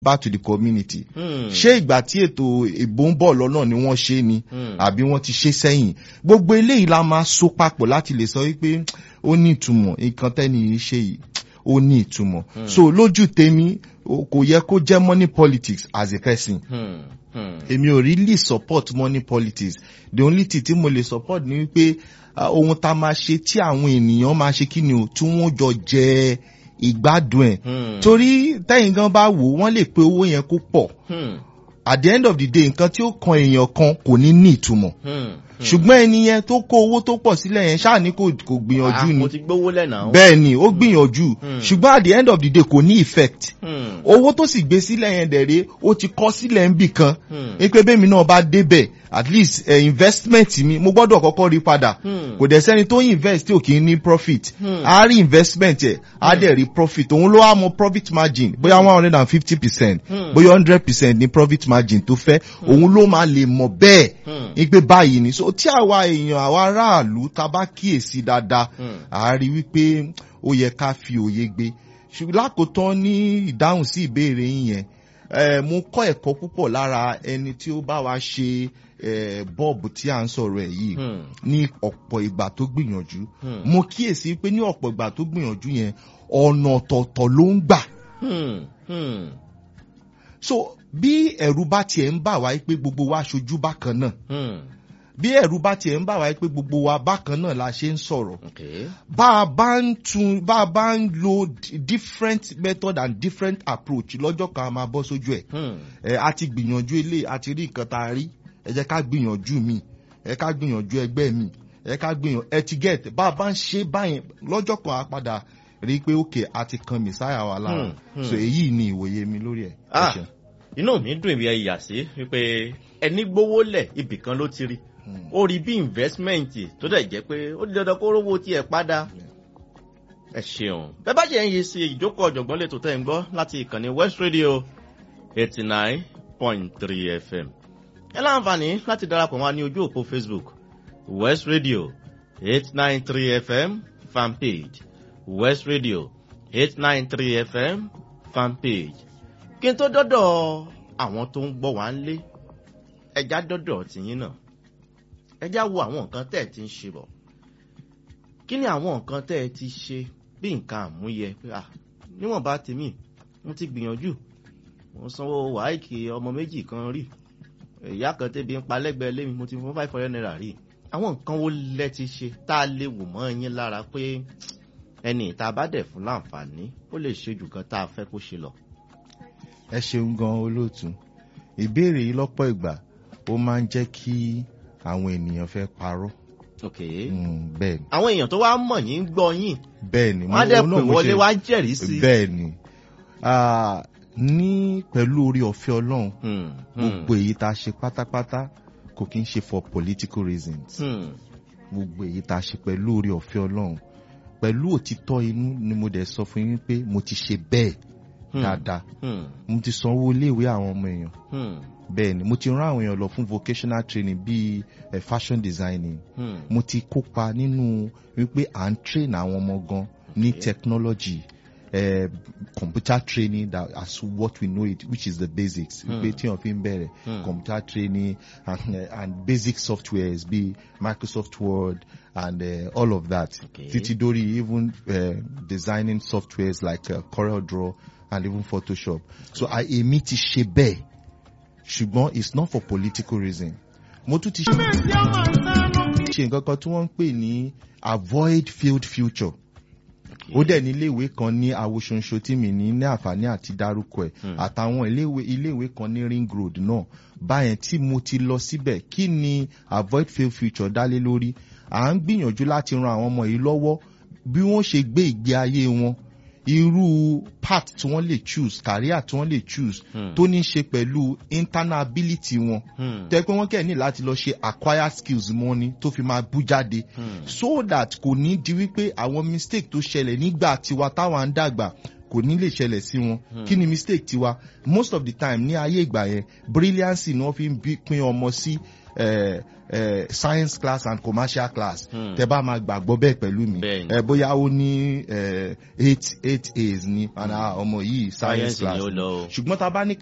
back to the community Hmm. ṣé ìgbà tí ètò ìbò ń bọ̀ lọ́nà ni wọ́n ṣe ni Hmm. àbí wọ́n ti ṣe sẹ́yìn gbogbo eléyìí la máa so papọ̀ láti lè sọ wípé ó ní ìtumọ̀ nǹkan tẹ́ni yìí ṣe yìí ó ní ìtumọ̀ so lójú tèmi o- kò yẹ kó jẹ́ money politics as a person Hmm. Hmm. èmi ò really support money politics the only thing tí mo lè support ni wípé ah, ohun tá a máa ṣe tí àwọn ènìyàn máa ṣe kí ni o tí wọ́n jọ jẹ ìgbádùn ẹ̀ Hmm. torí tẹ́yìn gan bá wò wọ́n lè pe owó yẹn kó pọ̀ Hmm. at the end of the day nǹkan tí ó kan èèyàn kan kò ní ní ìtumọ̀ Hmm. ṣùgbọ́n ẹni yẹn tó kó owó tó pọ̀ sílẹ̀ yẹn ṣáà ní kò kò Ah, gbìyànjú mo ni ti gbówó lẹ́nà. bẹ́ẹ̀ ni ó gbìyànjú Hmm. ṣùgbọ́n at the end of the day kò ní effect Hmm. owó tó sì gbé sílẹ̀ yẹn dẹ̀rẹ́ ó ti kọ́ sílẹ̀ ń bì kan Hmm. ní pé bẹ́ẹ̀ mi náà bá débẹ̀ at least eh, investment mi mo gbọ́dọ̀ kọ́kọ́ rí padà Hmm. kò dẹ̀ sẹ́ni tó invest tí ò kì í ní profit Hmm. a rí investment ẹ̀ a dẹ̀ rí profit òun ló wá mọ profit margin bóyá one hundred and fifty percent Hmm. bóyá hundred percent ní profit margin tó fẹ́ òun ló máa lè mọ̀ bẹ́ẹ̀ Hmm. ní pé báyìí ni so tí àwa èèyàn àwa aráàlú ta bá kíyèsí dáadáa Hmm. a rí wípé ó yẹ ká fi òye gbé ṣùgbọ́n lákòótán ní ìdáhùn sí ìbéèrè yín yẹn eh, mo kọ́ ẹ̀kọ́ púpọ̀ lára ẹni tí ó bá wa ṣe eh, bọ́ọ̀bù tí à ń sọ̀rọ̀ ẹ̀ yìí Hmm. ní ọ̀pọ̀ ìgbà tó gbìyànjú Hmm. mo kíyèsí pé ní ọ̀pọ̀ ìgbà tó gbìyànjú yẹn ọ̀nà ọ̀tọ̀ọ̀tọ̀ ló ń gbà Hmm. Hmm. so bí ẹ̀rù bá tiẹ̀ ń bà wá pé gbogbo wa ṣojú bákan náà Hmm. bí ẹ̀rù bá tiẹ̀ ń bà wá pé gbogbo wa bákan náà la ṣe ń sọ̀rọ̀ Okay. bá a bá ń tún bá a bá ń lo d- different method and different approach lọ́jọ́ kan a máa bọ́ sójú ẹ̀ Hmm. ẹ a ti gbìyànjú ilé a ti rí nǹkan tá a rí ẹ jẹ́ ká gbìyànjú mi ẹ ká gbìyànjú ẹgbẹ́ mi ẹ ká gbìyànjú ẹ ti get bá a bá ń ṣe báyẹn lọ́jọ́ kan a padà rí i pé ok a ti kan messiah wa lára Hmm, hmm. so èyí ni ìwòye mi lórí ẹ̀. Ẹ Ah, ṣeun. inú mi dùn ibi ẹ̀yà sí wípé ẹni gbówó lẹ̀ ibì kan ló ti rí Hmm. ó rí bí investment tó dẹ̀ jẹ́ pé ó di dandan kó rówó tiẹ̀ padà ẹ ṣeun bẹ́ẹ̀ bá jẹ́ ń yí sí ìjókòó ọ̀jọ̀gbọ́n lè tó tẹ̀ ń gbọ́ láti ìkànnì west radio eighty nine point three fm ẹ láǹfààní láti darapọ̀ wá ní ojú òpó facebook west radio eight nine three fm fanpage west radio eight nine three fm fanpage kí n tó dọ́dọ̀ àwọn tó ń gbọ́ wá ń lé ẹja dọ́dọ̀ tìyín náà ẹja wo àwọn nǹkan tẹ́ ẹ ti ń ṣe bọ̀ kí ni àwọn nǹkan tẹ́ ẹ ti ṣe bí nǹkan àmúyẹ pé à níwọ̀nba tèmi mo ti gbìyànjú mo sanwó wáìkì ọmọ méjì kan rí ìyá kan tẹ́bi ń pa lẹ́gbẹ̀ẹ́ lémi mo ti fún five hundred naira rí àwọn nǹkan wo lẹ ti ṣe tá a lè wò mọ́ yín lára pé ẹni ìta bá dẹ̀ fún láǹfààní ó lè ṣe jù kan tá a fẹ́ kó ṣe lọ. ẹ ṣeun gan olóòtú ìbéèrè yìí lọ́pọ̀ ìgbà ó máa ń jẹ́ kí àwọn ènìyàn fẹ́ parọ́ ok Mm, bẹ́ẹ̀ ni àwọn èèyàn tó wá mọ̀ yín ń gbọ́ yín bẹ́ẹ̀ ni wọ́n á dẹ̀ òun pè náà mo wọlé ṣe- wá jẹ́rìí sí i. bẹ́ẹ̀ ni Ah, ní pẹ̀lú orí ọ̀fẹ́ ọlọ́run Hmm, hmm, gbogbo èyí tá a ṣe pátápátá kò kí ń ṣe for political reasons hmm, gbogbo èyí tá a ṣe pẹ̀lú orí ọ̀fẹ́ ọlọ́run pẹ̀lú òtítọ́ inú ni mo dẹ̀ sọ fún yín pé mo ti ṣe bẹ́ẹ̀ hmm, dáadáa hmm, mo ti sanwó iléèwé àwọn ọmọ èèyàn hmm, bẹ́ẹ̀ ni mo ti rán àwọn èèyàn lọ fún vocational training bíi eh, fashion designing hmm, mo ti kópa nínú wípé à ń train àwọn ọmọ gan ní Okay. technology uh, computer training that as what we know it which is the basics Hmm. wípé tí wọn fi ń bẹ̀rẹ̀ Hmm. computer training and, uh, and basic softwares bíi microsoft word and uh, all of that Okay. títí dórí even uh, designing softwares like uh, corel draw and even photoshop so I èmi ti ṣe bẹ́ẹ̀ ṣùgbọ́n it's not for political reason mo tún ti ṣe ṣe nǹkan kan tí wọ́n ń pè ní avoid field future ó dẹ̀ ní iléèwé kan ní awoṣonṣo tí mi ní ní àǹfààní àti dárúkọ ẹ̀ Hmm. àtàwọn iléèwé iléèwé kan ní ring road náà báyẹn tí mo ti lọ síbẹ̀ kí ni avoid field future dálé lórí à ń gbìyànjú láti ran àwọn ọmọ yìí lọ́wọ́ bí wọ́n ṣe gbé ìgbé ayé wọn irú path tí wọ́n lè choose career tí wọ́n lè choose Hmm. tó ní í ṣe pẹ̀lú internal ability wọn hmm, tẹ́ pé wọ́n kẹ́ ní láti lọ ṣe acquire skills mọ́ ni tó fi máa bú jáde hmm, so that kò ní di wípé àwọn mistake tó ṣẹlẹ̀ nígbà tiwa táwa ń dàgbà kò ní lè ṣẹlẹ̀ sí wọn Hmm. kí ni mistake tiwa most of the time ní ayé ìgbà yẹn brilliance ni wọ́n fi ń bí- pín ọmọ sí eh, eh, science class and commercial class Hmm. tẹ bá máa gbàgbọ́ bẹ́ẹ̀ pẹ̀lú mi Bẹ́ẹ̀ni. eh, bóyá ó ní eh, eight eight A's ní and ah, ọmọ yìí science Science ni class ó ni. lọ o. ṣùgbọ́n tá a bá ní